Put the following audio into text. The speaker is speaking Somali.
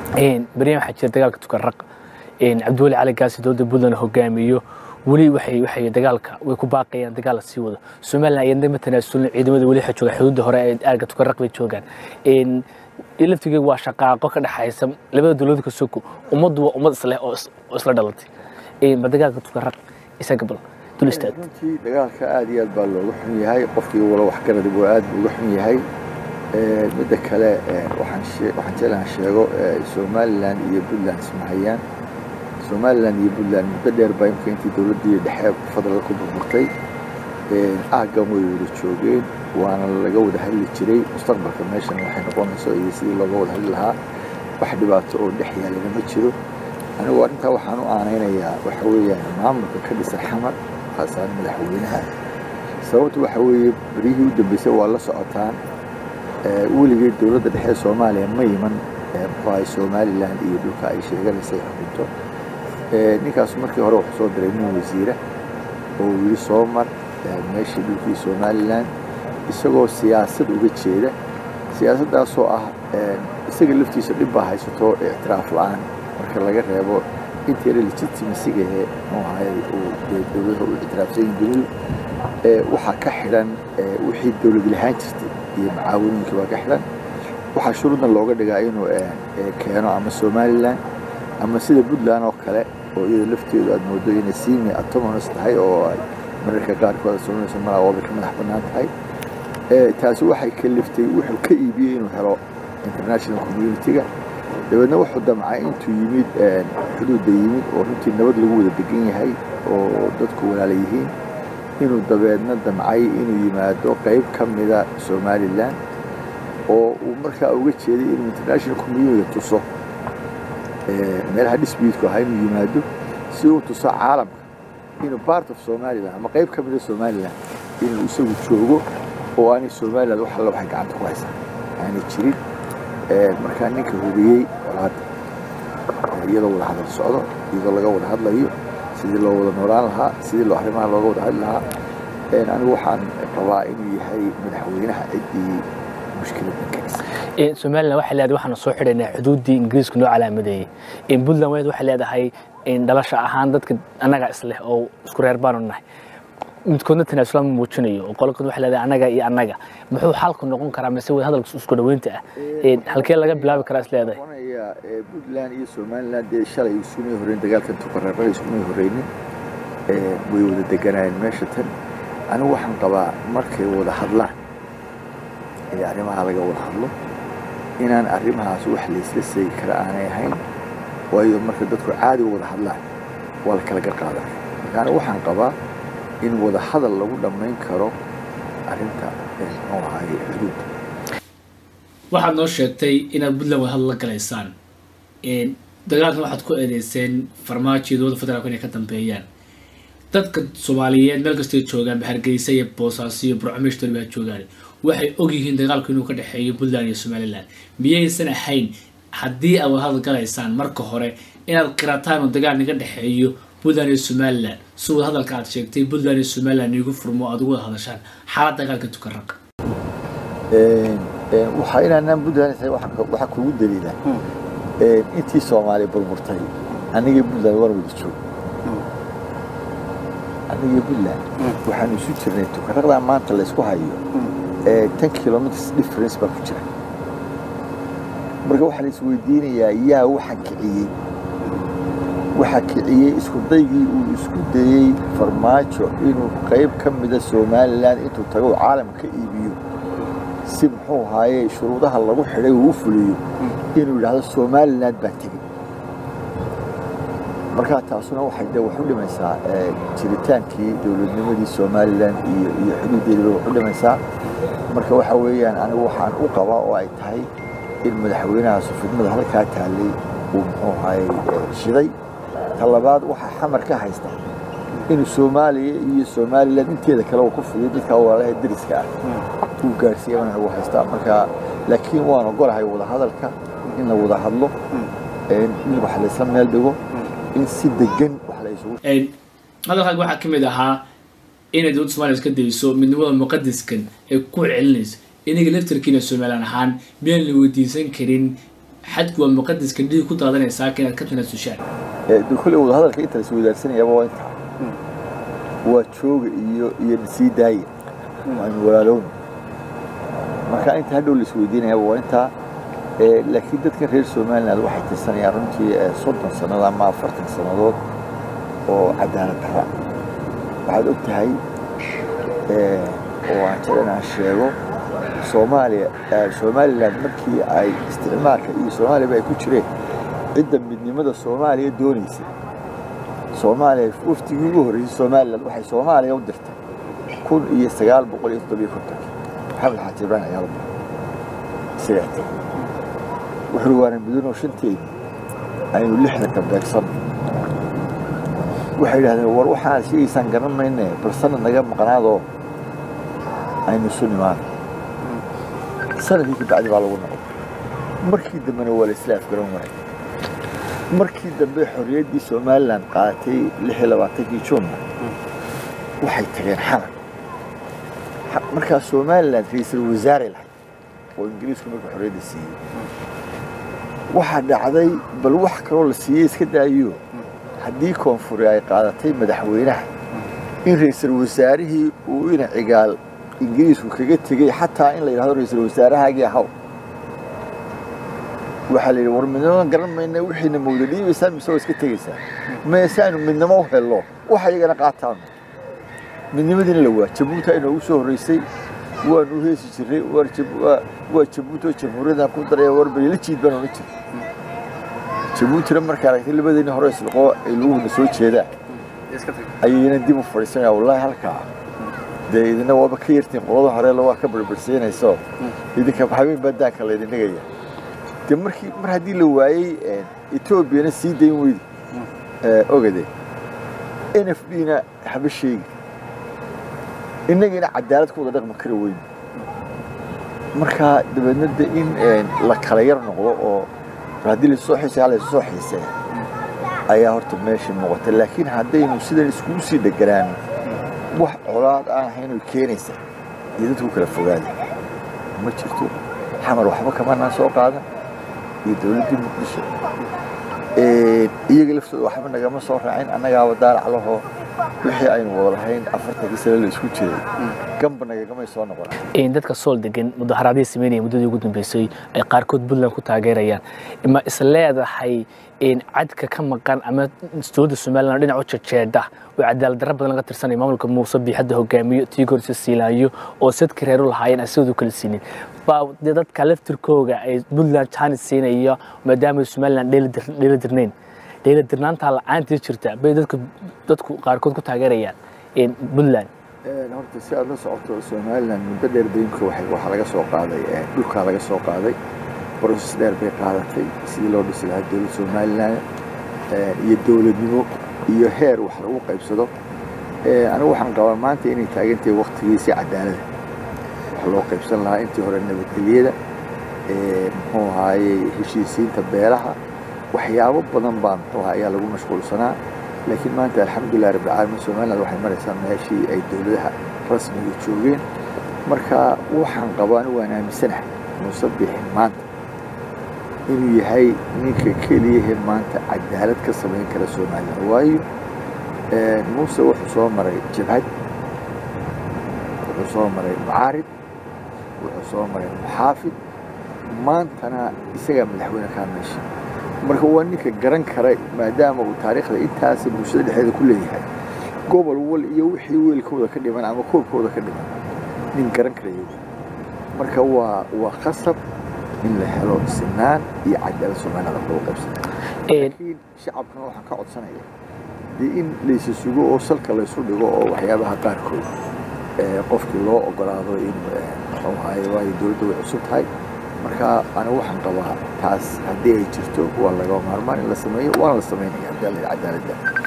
baryahan waxaa jira dagaalka tukaraq cabdiweli cali gaasi dowladda puntland hogaamiyo weli waxay waxay dagaalka way ku baaqayaan dagaal la sii wado somaliland iyadna ma tanaasulin ciidamada weli waxay joogaan xuduudda hore ee aarga tukaraq bay joogaan laftigeegu waa shaqaaqo ka dhexaysa labada dowladood ka soko ummaddu waa ummad isleh oo isla dhalatay ma dagaalka tukaraq isaga bal dul istaag runtii dagaalka aad iyo aad baa looga xun yahay qofkii wala waxgaradi buu aad buu uga xun yahay midda kale waxaan jeclaan sheego somaliland iyo puntland ismahayaan somaliland iyo puntland muddo dheer baa imka intii dowladdii dhexe fadlal ku burburtay aaggan way wada joogeen waana laga wada hadli jiray mustaqbalka meeshan waxay noqonayso iyo sidii looga wada hadli lahaa wax dhibaato oo dhex yaalana ma jiro anigu arrintaa waxaan u aanaynayaa waxa weeyaan maamulka ka dhisan xamar khaasaan madaxweynaha sababtu waxa weeye beryihii u dambeysay waa la socotaan weligeed dowladda dhexe soomaaliya ma iman muxuu ahay somaliland iyo dhulka ay sheeganaysay xukunto ninkaas markii hore wuxuu soo diray nin wasiira oo yidhi soo mar meeshii dhulkii somaliland isagoo siyaasad uga jeeda siyaasaddaasoo ah isaga laftiisa dhib baa haysato ictiraaf la-aan marka laga reebo inteena legitimasigahe muxuu ahay uu dowladaha u ictiraafsan yihin dunidu waxaa ka xidhan wixii dowlad lahaan jirtay iyo macaawinooyinkii baa ka xidhan waxaa shuruudan looga dhigaa inuu keeno ama somaliland ama sida puntland oo kale oo iyada lafteedu aad moodo inay simi autonomous tahay oo ay mararka qaarkood soonayso malaa wada ka madax bannaan tahay taasi waxay kaliftay wuxuu ka iibiyey inuu helo international community-ga dabeedna wuxuu damcay intuu yimid xuduudda yimid oo runtii nabad lagu wada degan yahay oo dadku walaala yihiin inuu dabeedna damcay inuu yimaado qayb ka mida somaliland oo uu markaa uga jeeday inuu international community tuso meelaha disputeku ahaa inuu yimaado si uu tuso caalamka inuu part of somaliland ama qayb ka mida somaliland inuu isagu joogo oo aanay somaliland wax alla waxay gacanta ku haysaa aanay jirin markaa ninka hubiyey colaadda iyadoo wada hadal socdo iyadoo laga wada hadlayo sidii loo wada noolaan lahaa sidii loo arrimaha looga wada hadli lahaa anigu waxaan rabaa inuu yahay madaxweynaha ciddii mushkiladda keenisa somaliland waxay leedahay waxaanu soo xidhaynaa xuduuddii ingiriisku noo calaamadeeyey puntland wed waxay leedahay dhalasha ahaan dadka annaga isleh oo isku reer baanu nahay midkoodna tanaasulaan ma muujinayo oo qolkood waxay leedahay annaga iyo annaga muxuu xalku noqon karaa mise wada hadalka isku dhaweynta ah halkee laga bilaabi karaa is leedahay puntland iyo somaliland dee shalay iskumay horreyn dagaalkan tukareerada iskumay horreynin way wada deganayeen meesha tan anigu waxaan qabaa markay wada hadlaan ee arrimaha laga wada hadlo inaan arrimahaas wax laysla seegi kara aanay ahayn waayo marka dadku caadi wada hadlaan waa la kala garqaadaa marka anigu waxaan qabaa in wada hadal lagu dhammayn karo arrinta muxuu ahaay xuduudda waxaad noo sheegtay inaad puntland wada hadal la galaysaan dagaalkan waxaad ku eedeyseen farmaajo iyo dowladda federaalku inay ka dambeeyaan dadka soomaaliyeed meel kastay joogaan hargeysa iyo boosaaso iyo burcomeshtor baa joogaan waxay ogyihiin dagaalku inuu ka dhexeeyo puntland iyo somaliland miyaysan ahayn haddii aad wada hadal galaysaan marka hore inaad qirataan oo dagaal naga dhexeeyo puntland iyo somaliland si wada hadalka aad sheegtay puntland iyo somaliland iigu furmo aad ugu wada hadashaan xaalad dagaalka tukaraq waxaa inaanaan puntland tahay waxaa kugu daliila intii soomaaliya burburtay anigii puntland waan wada joog anigii puntland waxaanu isu jirnay tukaraqdaa maanta laysku hayo ten kilometers difference baa ku jira marka waxaa la isweydiinayaa yaa waxa kiciyey waxaa kiciyey isku daygii uu isku dayey farmaajo inuu qayb ka mida somaliland intuu tago caalamka ka iibiyo si muxuu ahaaye shuruudaha lagu xidhay uu u fuliyo inuu yidhaahdo somaliland baa tegey markaa taasuna waxay de wax u dhimaysaa jiritaankii dowladnimadii somaliland iyo iyo xuduuddeediba wax u dhimaysaa marka waxa weeyaan anigu waxaan u qabaa oo ay tahay in madaxweynaha sufidmada halkaa taallay uu muxuu ahaaye shiday ta labaad waxaa xamar ka haysta inuu soomaaliya iyo somaliland inteeda kale uu ku fudiyo dadka walaalaha deriska ah uu gaarsiiya mana uu haystaa marka laakiin waan ogolahay wada hadalka in la wada hadlo in wax laysla meel dhigo in si degan wax la isugu hadalkaaga waxaa ka mid ahaa inay dowladda somaliya iska dayso midnimada muqadiskan ay ku celinayso inaga laftarkiina somalilan ahaan miyaan la weydiisan karin xadku waa muqadaska dhiig ku daadanaysaa ka inaad ka tanaasushaan de kolley wadahadalka inta las wadaarsanayaba waa intaa waa jooga iyo iyo nasii daaya waanu walaalowna marka inta hadhow la isweydiinayaba waa intaa laakiin dadkan reer somaliland waxay tirsanayaan runtii soddon sannadood ama afartan sannadood oo cadaalad dara waxaad og tahay oo aan jecel inaan sheego soomaaliya somaliland markii ay isticmaalka iyo soomaaliyaba ay ku jireen cidda midnimada soomaaliya doonaysay soomaaliya waftigii ugu horreysay somaliland waxay soomaaliya u dirtay kun iyo sagaal boqol iyo toddobiyo kontonkii maxamed xaaji ibrahim ayaa la diray isagaa tegey wuxuu waana midunoo shanteedii aynu lixdanka beegsanno waxay yidhahdeen war waxaan sheegaysaan garan mayne bal sanad naga maqnaadoo aynu isu nimaano sanadkii kabacdi baa lagu noqday markii dambena waa la isla afgaran waayay markii dambe xorriyaddii somalilan qaadatay lix iyo labaatankii juunna waxay tageen xalan markaa somalilan ra-iisul wasaare lahayd oo ingiriisku markuu xorriyadda siiyey waxaa dhacday bal wax kaloo la siiyey iska daayo haddii koonfuri ay qaadatay madaxweynaha in ra-iisul wasaarihii uu ina cigaal ingiriisku kaga tegey xataa in la yidhahdo ra-iisul wasaarahaagii ahaw waxaa la yidhi war midnimo garan mayna wixiina mawda dhiibaysaa mise waa iska tegaysaa meese aynu midnimo u hello waxa iyagana qaataanu midnimadiina la waa jabuuti inoogu soo horreysay waanu u heesi jirray waa jabuuti oo jamhuuriyaddan ku daraya war bali la jiid baan odhan jiray jabuutina markaa aragtay labadeeni hore isliqoo ay luguhuna soo jeedaan ayayna dib u fadhiisanaya wallaahi halkaa dee idina waaba ka yartiin qolada horeela waa ka barbarsiinayso idinka habeen baa daanka laydin dhigaya de markii mar haddii la waayey etoobiyana sii dayn weydi ogade n f d na haba sheegi innagiina cadaalad ku wada dhaqmi kara weyn markaa dabeedna de in la kala yar noqdo oo haddii laisoo xiisay ha laysoo xiisee ayaa horta meeshii muuqata laakiin haddaynu sidan iskugu sii dheganaano wax colaad aan ahayn keenaysa iyo dadku kala fogaada ma jirto xamar waxba kamanaan soo qaadan iyo dowladdii muqdisho iyaga laftooda waxba nagama soo raacin annagaaba daalac lahoo wixii aynu wada lahayn afartankii sane la isku jiray gamba nagagamay soo noqon dadka sool degan mudaharaadihii sameynaya muddadii ugu dambeysay ay qaarkood puntland ku taageerayaan ma is leedahay cadka ka maqan ama dowladda somaliland dhinac u jejeedha oo cadaalad darro badan laga tirsanaya maamulka muuse biixadda hogaamiyo tii gorsa siilaanyo oo sadka reeru lahaayeen asigoodu kala siinin baa dee dadka laftirkooga ay puntland jaanis siinaya maadaama somaliland dheela dirnayn dheela dirnaantaa la-aantii jirta bay dadku dadku qaarkood ku taageerayaan puntland horta si aad la socoto somaliland muddo dheer daynka waxaa laga soo qaaday dhulkaa laga soo qaaday broses dheer bay qaadatay sidii loo dhisi lahaa dowlad somaliland iyo dowladnimo iyo heer wax lagu qaybsado anigu waxaan qabaa maanta inay taagantahay waktigiisii cadaalada wax loo qaybsan lahaa intii hore nabadgelyada muxuu ahaayey heshiisiinta beelaha waxyaabo badan baa muxuu ahaa ayaa lagu mashquulsanaa laakiin maanta alxamdulilah rabbilcaalamiin somaliland waxay maraysaa meeshii ay dowladaha rasmiga joogeen marka waxaan qabaa anigu waan aaminsanahay muuse bixin maanta inuu yahay ninka keliyahe maanta cadaalad ka samayn kara somaliland waayo muuse wuxuu soo maray jabhad wuxuu soo maray mucaarid wuxuu soo maray muxaafid maantana isagaa madaxweyne kaa meesha marka waa ninka garan kara maadaama uu taariikhda intaas bulshada dhexdeeda ku leeyahay gobol wal iyo wixii weelkooda ka dhiman ama koobkooda ka dhiman nin garan karayo marka waa waa khasab in la helo sinaan iyo cadaalad soomaalida lagu qaybsana laakiin shacabkana waxaan ka codsanaya dee in laysa sugo oo salka laysu dhigo oo waxyaabaha qaarkood qofkii loo ogolaado in muxuu ahaye waayo dowladda way cusub tahay marka anigu waxaan qabaa taas haddii ay jirto waa laga maarmaan in la sameeyo waana la samaynaya cadaaladda